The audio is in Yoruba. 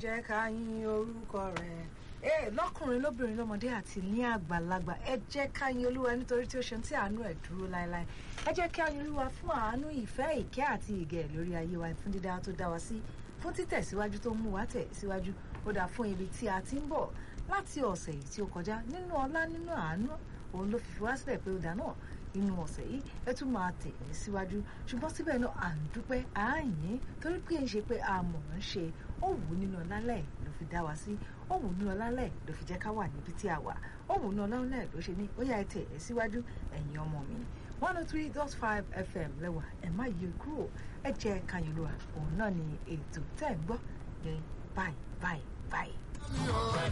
jẹ́ ká yìn orúkọ rẹ̀ ee lọ́kùnrin lóbìnrin lọ́mọdé àti ní àgbàlagbà ẹ jẹ́ ká yìn olúwa nítorí tí ó ṣe tí àánú ẹ̀ dúró láéláé ẹ jẹ́ ká yìn olúwa fún àánú ìfẹ́ ìkẹ́ àti ìgẹ̀ lórí ayé wa fún dídá tó dá wa sí fún títẹ̀síwájú tó ń mú wa tẹ̀ síwájú ó dà fún ibi tí a ti ń bọ̀ láti ọ̀sẹ̀ yìí tí ó kọjá nínú ọlá nínú àánú òun ló fi fi wá sílẹ̀ pé ó dà náà inú ọ̀sẹ̀ yìí ẹ tún máa tẹ̀ ẹ́ síwájú ṣùgbọ́n síbẹ̀ náà à ń dúpẹ́ à ń yìn torí pé ń ṣe pé a mọ̀ ń ṣe ó wù ú nínú ọlálẹ̀ ló fi dá wa sí ó wù ú nínú ọlálẹ̀ ló fi jẹ́ ká wà níbi tí a wà ó wù ú nínú ọlálẹ̀ ló ṣe ní ó yá ẹ tẹ̀ ẹ́ síwájú ẹ̀yin ọmọ mi one oh three dot five fm lẹ́wà ẹ̀ má yí kúrò ẹ jẹ́ kanyolúwa òun náà ni ètò tẹ́ ń gbọ́ ní báyìí báyìí báyìí.